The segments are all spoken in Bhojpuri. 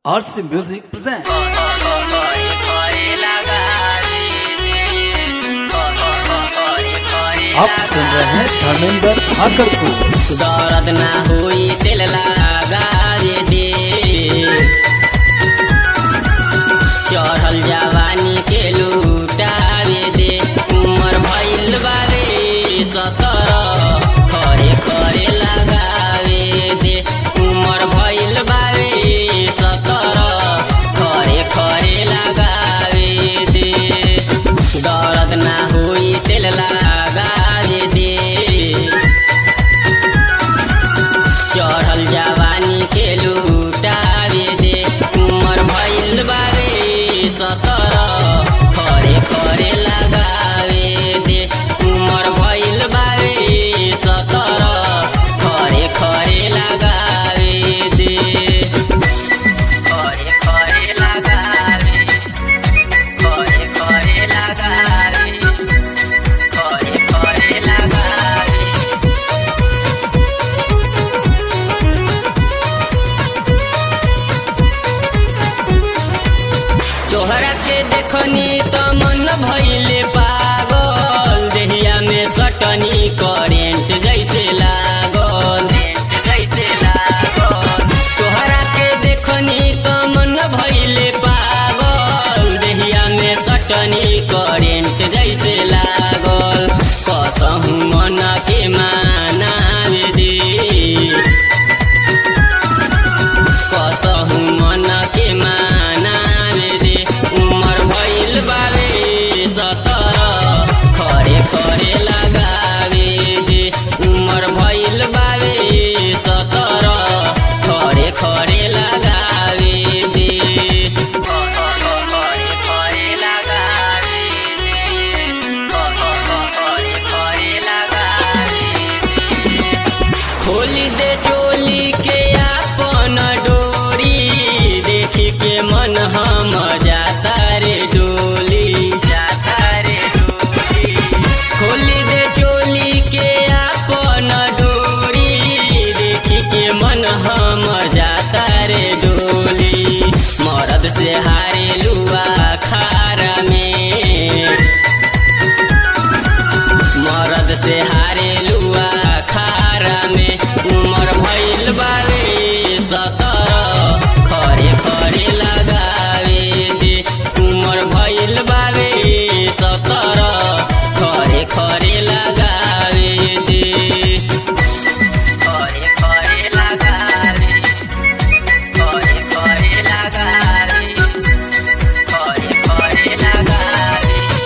RC Music presents. आप सुन रहे हैं धर्मेंद्र भाकर को दर्द ना हुई दिल लगावे दे चढ़ल जवानी के लूटावे दे उमर भइल बारे सतर खरे खरे लगावे दे उमर भइल बारे सतर खरे खरे लगावे दे दर्द ना हुई दिल लगावे दे चढ़ल जवानी के लूटावे दे उमर भइल बारे सतर खरे खरे लगावे दे उमर भइल बारे सतर खरे खरे लगावे दे खरे खरे लगावे खरे खरे लगावे खरे खरे लगावे तोहरा के देखनी त मन भइले पागल देहिया में सटनी करेंट जैसे लागल जैसे लागल तोहरा के देखनी त मन भइले पागल देहिया में सटनी करेंट जैसे लागल कसहु मन के मानावे दे कसहु मन के मानावे रे उमर भइल बावे सतर खरे खरे लगावे दे उमर भइल बावे सतर खरे खरे लगावे दे खरे खरे लगावे खरे खरे लगावे खोली दे चोली के आपन डोरी देखी के मन हम जाता रे डोली जाता रे डोली खोली दे चोली के आपन डोरी देखी के मन हम जाता रे डोली मरद से हारे लुआ खारा में मरद से हारे लुआ खारा में उमर भइल बावे सतर खरे खरे लगावे दे उमर भइल बावे सतर खरे खरे लगावे दे खरे खरे लगावे खरे खरे लगावे खरे खरे लगावे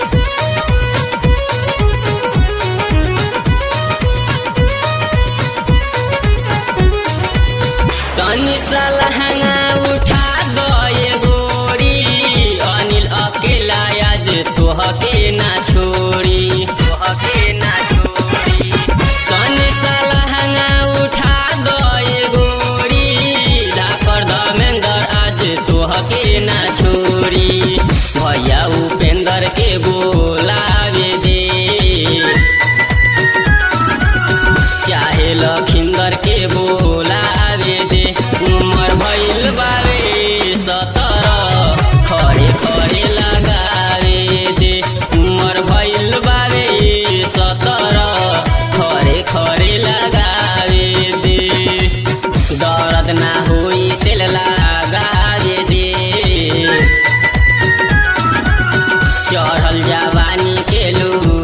तनी सलहंगा उठा गए गोरी अनिल अकेला आज तोहके ना छोड़ी तोहके ना छोड़ी तनी सलहंगा उठा गए गोरी डाकर धमेंद्र आज तोहके ना छोड़ी भैया उपेंद्र के बोलावे दे चाहे लखिंदर के बोलावे दे उमर भइल बावे सतर खरे खरे लगावे दे उमर भइल बावे सतर खरे खरे लगावे दे दर्द ना होई तेल लगावे दे चढ़ल जवानी के लू